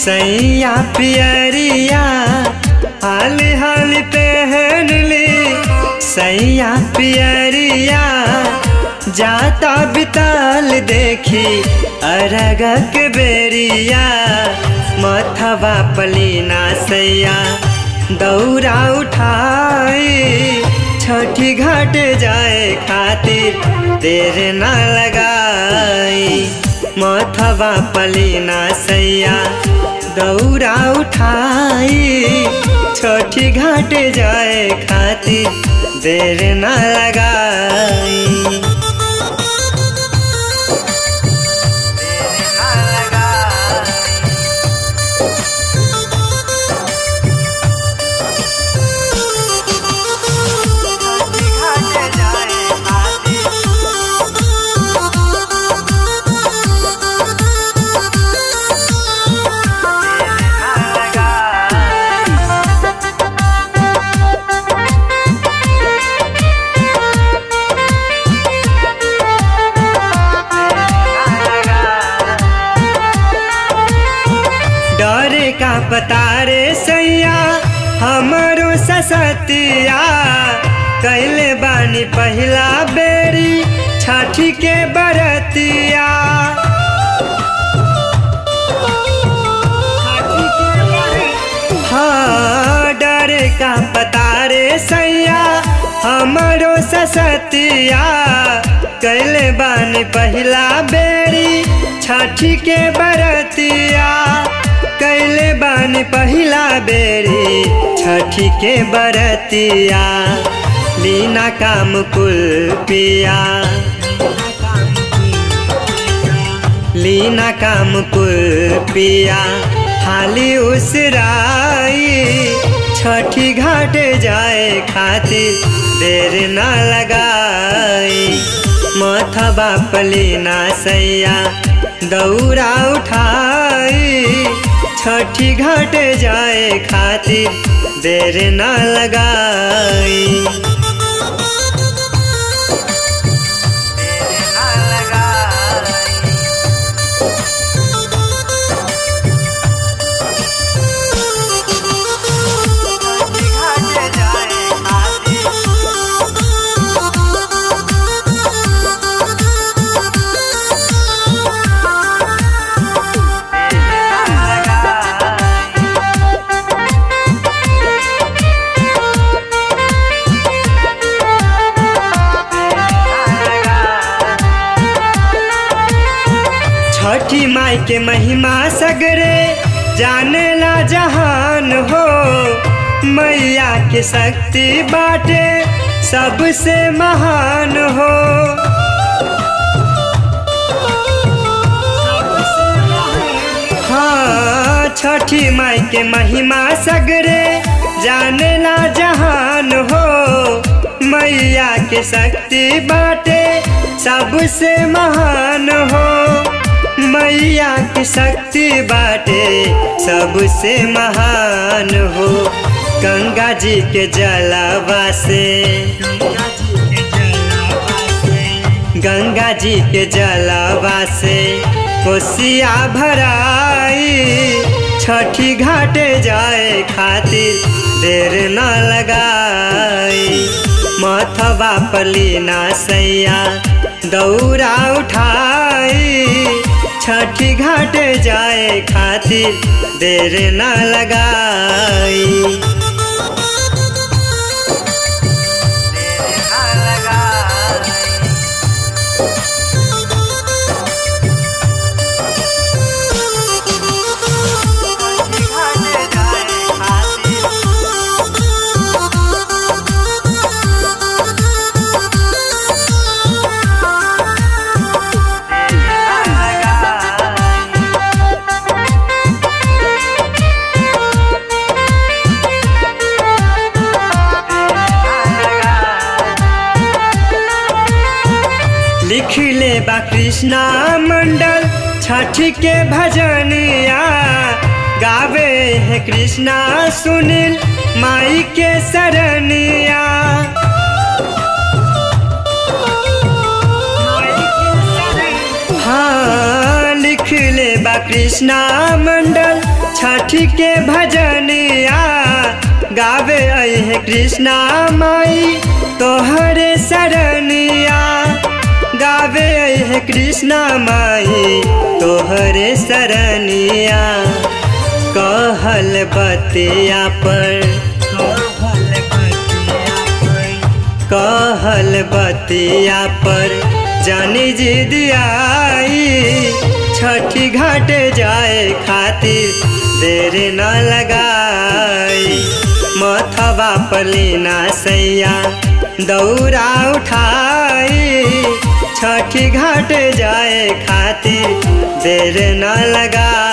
सैया पियरिया हाल हाल पहन ली सैया पियरिया जाता बिताल देखी अरगक बेरिया मथवा पलीना सैया दौरा उठाई छठी घाट जाए खातिर देर ना लगाई मथवा पलीना सैया दौरा उठाई छठी घाट जाए खातिर देर ना लगाई देर ना लगाई छठी घाट जाए खातिर डरे का पता रे सैया हमरो ससतिया कैले बानी पहिला बेरी छठी के बरतिया हाँ डरे का पता रे सैया हमरो ससतिया कैले बानी पहिला बेरी छठी के बरतिया कैले बानी पहिला बेरी छठी के बरतिया लीना काम कुल पिया लीना काम कुल पिया हाली उसराई छठी घाट जाए खातिर देर ना लगाई मथबा पलीना सैया दौरा उठाई छठी घाट जाए खातिर देर ना लगाई देर ना लगाई छठी घाट जाए खातिर छठी माई के महिमा सगरे जानेला जहान हो मैया के शक्ति बाटे सबसे महान हो हाँ छठी माई के महिमा सगरे जानेला जहान हो मैया के शक्ति बाटे सबसे महान हो मैया की शक्ति बाटे सबसे महान हो गंगा जी के जलावा से गंगा जी के जलावा से कोसिया भराई छठी घाटे जाए खातिर देर न लगाई मथवा पलीना सैया दौरा उठाई छठी घाट जाए खातिर देर न लगाई देर न लगाई छठी घाट जाए खातिर लिख ले बा कृष्णा मंडल छठ के भजनिया गावे है कृष्णा सुनील माई के सरनिया हाँ लिख ले बा कृष्णा मंडल छठी के भजनिया गावे है कृष्णा माई तोहरे सरनिया गावे है कृष्णा माई तोहरे सरनिया कहल बतिया पर कहल बतिया पर कहल बतिया पर जानी जिद आई छठी घाट जाए खातिर देर न लगाई मथवा पलीना सैया दौरा उठाई छठी घाट जाए खातिर देर न लगाई